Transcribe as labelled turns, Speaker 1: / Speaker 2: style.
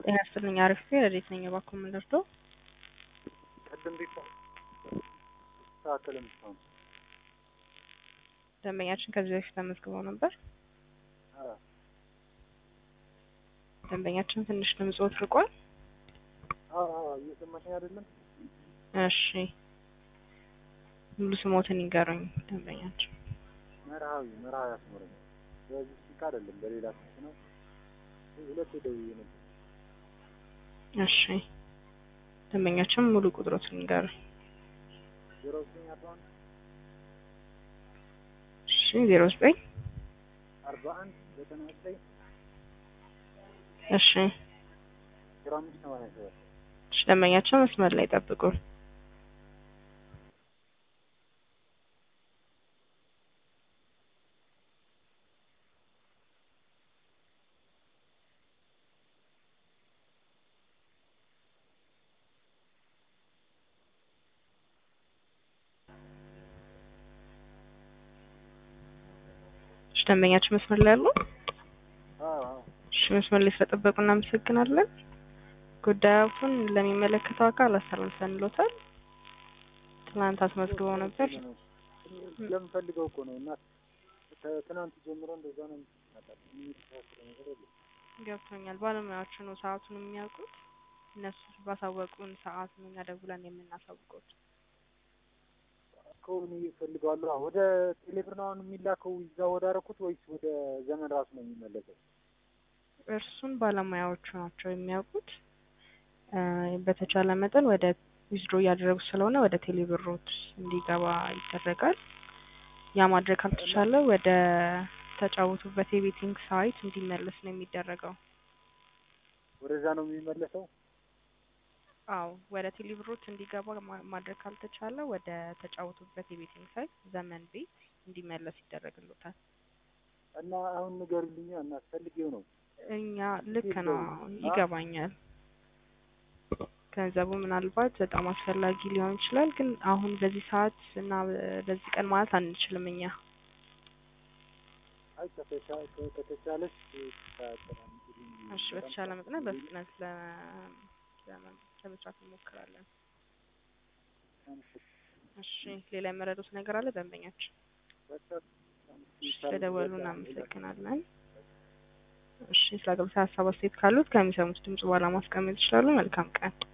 Speaker 1: ጤና ይስጥልኝ አሪፍ ረዴት ነኝ እባክዎ ምን ልርዳዎ?
Speaker 2: ቅድም ቤት ተስተካከለ ምስታውን
Speaker 1: ደንበኛችን ከዚህ በፊት ተመዝግበው ነበር። ደንበኛችን ትንሽ ድምፅዎት ርቋል።
Speaker 2: እየሰማሽኝ አይደለም?
Speaker 1: እሺ ሙሉ ስሞትን ይንገሩኝ ደንበኛችን።
Speaker 2: መርሃዊ መርሃዊ አስመረኝ። በዚህ ስልክ አይደለም በሌላ ስልክ ነው። ሁለት ደውዬ ነበር።
Speaker 1: እሺ ደንበኛችን ሙሉ ቁጥሮትን ይንገሩኝ።
Speaker 2: ዜሮ ዘጠኝ አርባ አንድ
Speaker 1: እሺ ዜሮ ዘጠኝ
Speaker 2: አርባ አንድ ዘጠና ዘጠኝ
Speaker 1: እሺ
Speaker 2: ዜሮ አምስት ሰማንያ ሰባት
Speaker 1: እሺ ደንበኛችን መስመር ላይ ጠብቁን። እሺ ደንበኛችን መስመር ላይ አሉ? እሺ መስመር ላይ ስለጠበቁ እናመሰግናለን። ጉዳዩን ለሚመለከተው አካል አስተላልፈንልዎታል። ትናንት አስመዝግበው ነበር።
Speaker 2: ስለምፈልገው እኮ ነው እና ከትናንት ጀምሮ እንደዛ ነው የሚስተካከለ ነገር የለም።
Speaker 1: ገብቶኛል። ባለሙያዎቹ ነው ሰዓቱን የሚያውቁት። እነሱ ባሳወቁን ሰዓት ነው እኛ ደውለን የምናሳውቀው።
Speaker 2: ከሆነ ይፈልገዋለሁ ወደ ቴሌብር ነው አሁን የሚላከው ይዛ ወደ አረኩት ወይስ ወደ ዘመን ራሱ ነው የሚመለሰው?
Speaker 1: እርሱን ባለሙያዎቹ ናቸው የሚያውቁት። በተቻለ መጠን ወደ ዊዝድሮ እያደረጉ ስለሆነ ወደ ቴሌብሮት እንዲገባ ይደረጋል። ያ ማድረግ ካልተቻለ ወደ ተጫወቱበት የቤቲንግ ሳይት እንዲመለስ ነው የሚደረገው።
Speaker 2: ወደዛ ነው የሚመለሰው?
Speaker 1: አዎ ወደ ቴሌብሮት እንዲገባ ማድረግ ካልተቻለ ወደ ተጫወቱበት የቤቲንግ ሳይት ዘመን ቤት እንዲመለስ ይደረግሎታል።
Speaker 2: እና አሁን ንገሩልኛ እና ፈልጌው ነው
Speaker 1: እኛ ልክ ነው ይገባኛል። ገንዘቡ ምናልባት በጣም አስፈላጊ ሊሆን ይችላል፣ ግን አሁን በዚህ ሰዓት እና በዚህ ቀን ማለት አንችልም እኛ።
Speaker 2: አይ ከተቻለች
Speaker 1: እሺ በተቻለ መጠን በፍጥነት ለመስራት እንሞክራለን። እሺ ሌላ የመረዱት ነገር አለ ደንበኛችን? ስለደወሉ እናመሰግናለን። እሺ ስለ አገልግሎት ሀሳብ አስተያየት ካሉት ከሚሰሙት ድምጽ በኋላ ማስቀመጥ ይችላሉ። መልካም ቀን።